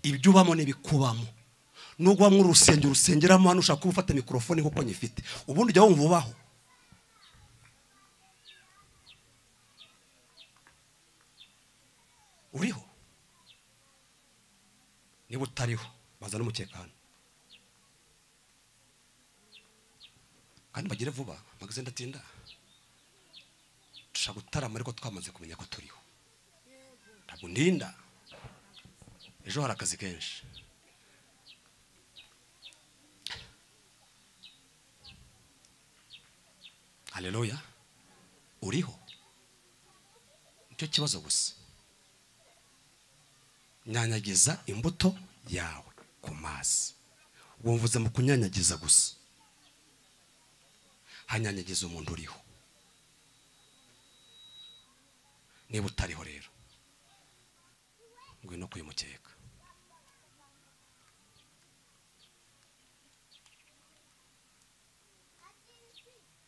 ibyo ubamo n'ibikubamo nubwo wamwe urusengero urusengeramo hano ushaka kuba ufata mikorofone nk'uko nyifite ubundi ujya wumva ubaho uriho niba utariho baza n'umukeka hano kandi bagere vuba magaze ndatinda dushaka gutarama ariko twamaze kumenya ko turiho ntabwo ndinda ejo hari akazi kenshi haleluya uriho nicyo kibazo gusa nyanyagiza imbuto yawe ku mazi wumvuze mu kunyanyagiza gusa hanyanyagiza umuntu uriho niba utariho rero ngwino ku uyu mukeka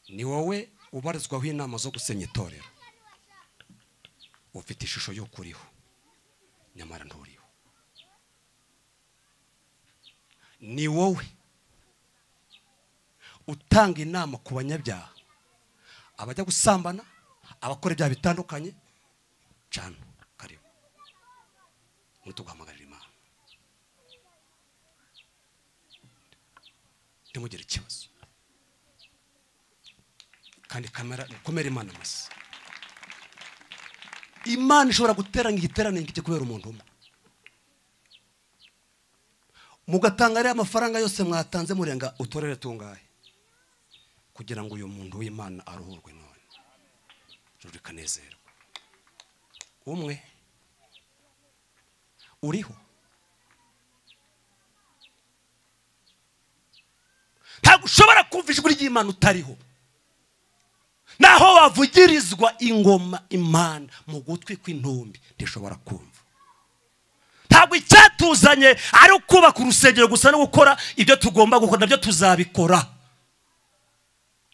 ni wowe ubarizwaho inama zo gusenya itorero ufite ishusho y'uko uriho nyamara nturiho ni wowe utanga inama ku banyabyaha abajya gusambana abakora ibyaha bitandukanye cana karibu ntutuguhamagarira imana ntimugire ikibazo kandi kamera mukomere imana amashyi imana ishobora guteranya igiteraniro kijya kubera umuntu umwe mugatanga ariya mafaranga yose mwatanze murenga utorere tungahe kugira ngo uyu muntu w'imana aruhurwe none ijuru rikanezerwa umwe uriho ntabwo ushobora kumva ijwi ry'imana utariho naho bavugirizwa ingoma imana mu gutwi kw'intumbi ndishobora kumva ntabwo icyatuzanye ari ukubaka urusengero gusa no gukora ibyo tugomba gukora nabyo tuzabikora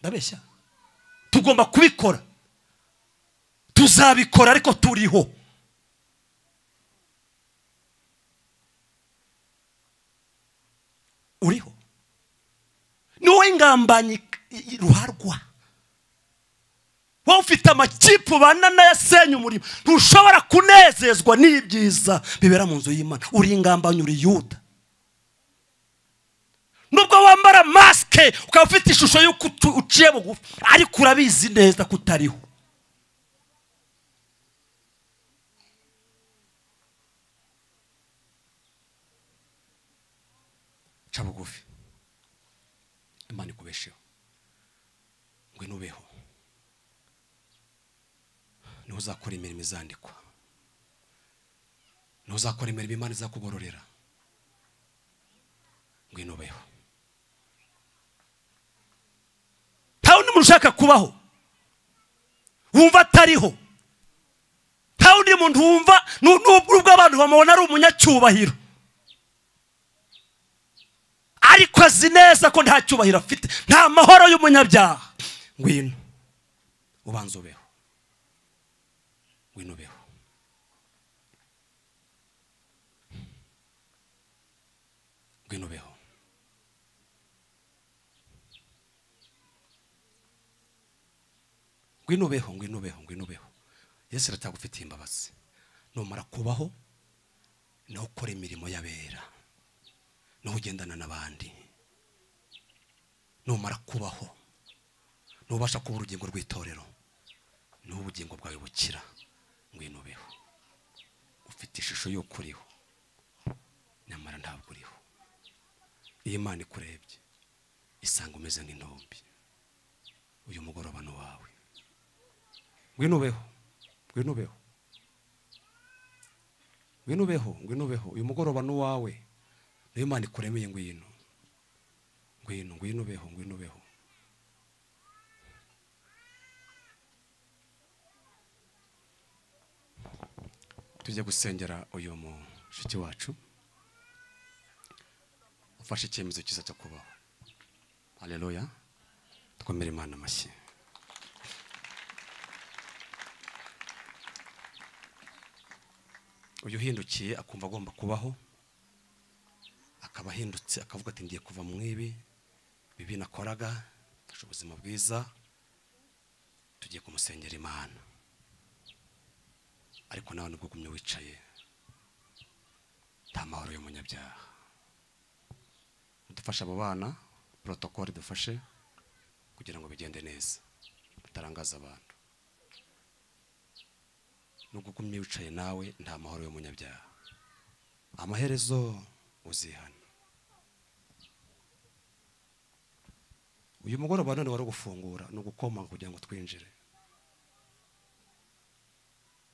ndabeshya tugomba kubikora tuzabikora ariko turiho uriho ni wowe ingambanyi ruharwa wowe ufite amakipe ubana n'ayasenya umurimo ntushobora kunezezwa n'ibyiza bibera mu nzu y'imana uri ingambanyi uri yuda nubwo wambara masike ukaba ufite ishusho y'uko utu- uciye bugufi ariko urabizi neza ko utariho ca bugufi imana ikubesheho ngwino ubeho niho uzakora imirimo izandikwa niho uzakora imirimo imana izakugororera ngwino ubeho nta wundi muntu ushaka kubaho wumva atariho nta wundi muntu wumva nu- nubwo ubwo abantu bamubona ari umunyacyubahiro ariko azi neza ko nta cyubahiro afite nta mahoro y'umunyabyaha ngwino ubanza ubeho ngwino ubeho ngwino ubeho ngwino ubeho ngwino ubeho ngwino ubeho yesu aratagufitiye imbabazi numara kubaho niho ukora imirimo y'abera niho ugendana n'abandi numara kubaho niho ubasha kuba urugingo rw'itorero niho ubugingo bwawe bukira ngwino ubeho ufite ishusho y'uko uriho nyamara ntabwo uriho iyo imana ikurebye isanga umeze nk'intumbi uyu mugoroba ni uwawe ngwino ubeho ngwino ubeho ngwino ubeho ngwino ubeho uyu mugoroba ni uwawe niyo imana ikuremeye ngwino ngwino ngwino ubeho ngwino ubeho tujye gusengera uyu mushiki wacu ufashe icyemezo cyiza cyo kubaho hareruya twemere imana amashyi uyu uhindukiye akumva agomba kubaho akaba ahindutse akavuga ati ngiye kuva mu ibi bibi nakoraga ndashaka ubuzima bwiza tugiye kumusengera imana ariko nawe nubwo ugumye wicaye nta mahoro y'umunyabyaha dufashe abo bana porotokole dufashe kugira ngo bigende neza tutarangaza abantu nubwo ugumye wicaye nawe nta mahoro y'umunyabyaha amaherezo uzihana uyu mugoroba none wari gufungura ni ugukoma kugira ngo twinjire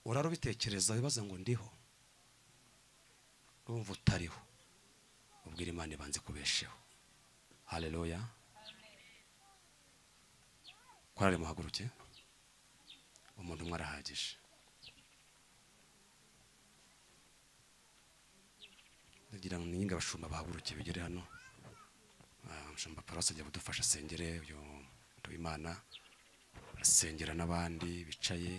urara ubitekereza wibaza ngo ndiho urumva utariho ubwira imana ibanze kubesheho hareruya korari muhaguruke umuntu umwe arahagije ndagira ngo ninga abashumba bahaguruke bigere hano Ah, umushumba paruwasi ajya kudufasha asengere uyu Nduwimana asengera n'abandi bicaye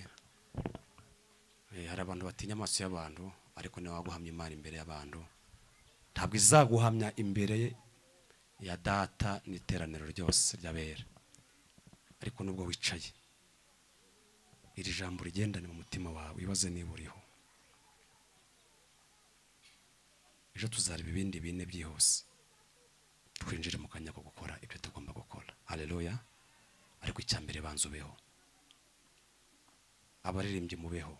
Eh, hari abantu batinya amaso y'abantu ariko niwe waguhamya imana imbere y'abantu ntabwo izaguhamya imbere ya data n'iteraniro ryose ry'abera ariko nubwo wicaye iri jambo rigendane mu mutima wawe wibaze niba uriho ejo tuzareba ibindi bine byihuse twinjire mu kanya ko gukora ibyo tugomba gukora hareruya ariko icya mbere banza ubeho abaririmbyi mubeho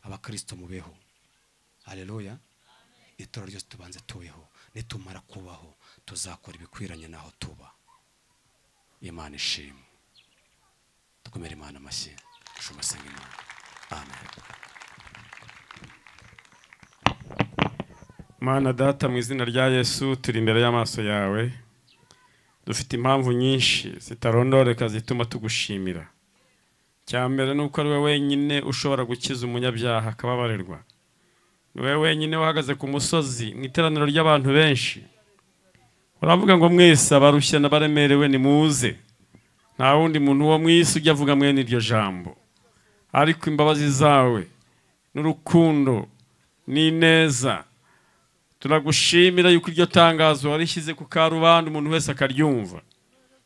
abakristo mubeho hareruya itoro ryose tubanze tubeho nitumara kubaho tuzakora ibikwiranye n'aho tuba imana ishimwe dukomere imana amashyi shumasenga imana amen mana data mu izina rya yesu turi imbere y'amaso yawe dufite impamvu nyinshi zitarondoreka zituma tugushimira cya mbere ni uko ari we wenyine ushobora gukiza umunyabyaha akababarirwa ni we wenyine uhagaze ku musozi mu iteraniro ry'abantu benshi uravuga ngo mwese abarushya n'abaremerewe nimuze nta wundi muntu uwo mu isi ujya avuga mwene iryo jambo ariko imbabazi zawe n'urukundo n'ineza turagushimira yuko iryo tangazo warishyize ku karubanda umuntu wese akaryumva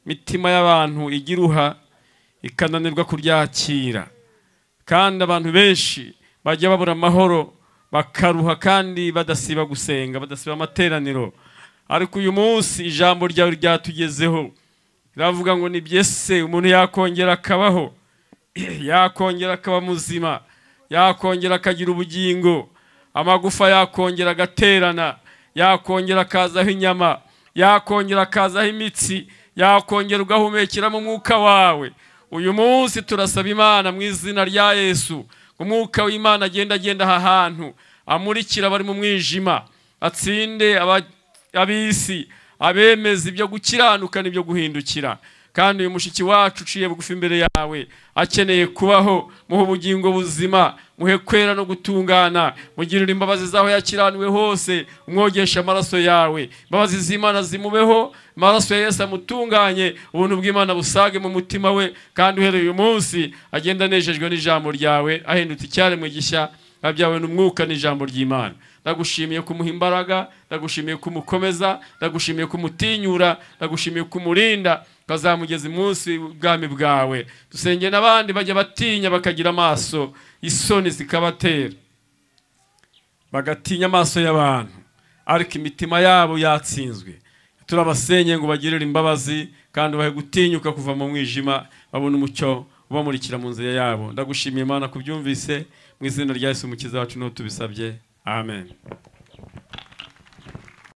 imitima y'abantu igiruha ikananirwa kuryakira kandi abantu benshi bajya babura amahoro bakaruha kandi badasiba gusenga badasiba amateraniro ariko uyu munsi ijambo ryawe ryatugezeho riravuga ngo ni byese umuntu yakongera akabaho yakongera akaba muzima yakongera akagira ubugingo amagufa yakongera agaterana yakongera akazaho inyama yakongera akazaho imitsi yakongera ugahumekeramo umwuka wawe uyu munsi turasaba imana mu izina rya yesu ngo umwuka w'imana agenda agenda aha hantu amurikira abari mu mwijima atsinde aba- ab'isi abemeza ibyo gukiranuka n'ibyo guhindukira kandi uyu mushiki wacu uciye bugufi imbere yawe akeneye kubaho muhe ubugingo buzima muhe kwera no gutungana mugirire imbabazi zaho yakiraniwe hose umwogeshe amaraso yawe imbabazi z'imana zimubeho amaraso ya yesu amutunganye ubuntu bw'imana busage mu mutima we kandi uhereye uyu munsi agenda anejejwe n'ijambo ryawe ahindutse icyaremwe gishya abyawe n'umwuka n'ijambo ry'imana ndagushimiye kumuha imbaraga ndagushimiye kumukomeza ndagushimiye kumutinyura ndagushimiye kumurinda ukazamugeza umunsi ubwami bwawe dusenge n'abandi bajya batinya bakagira amaso isoni zikabatera bagatinya amaso y'abantu ariko imitima yabo yatsinzwe turabasenye ngo bagirire imbabazi kandi bahe gutinyuka kuva mu mwijima babone umucyo ubamurikira mu nzira yabo ndagushimiye imana kubyumvise mu izina rya yesu umukiza wacu n'uwo tubisabye amen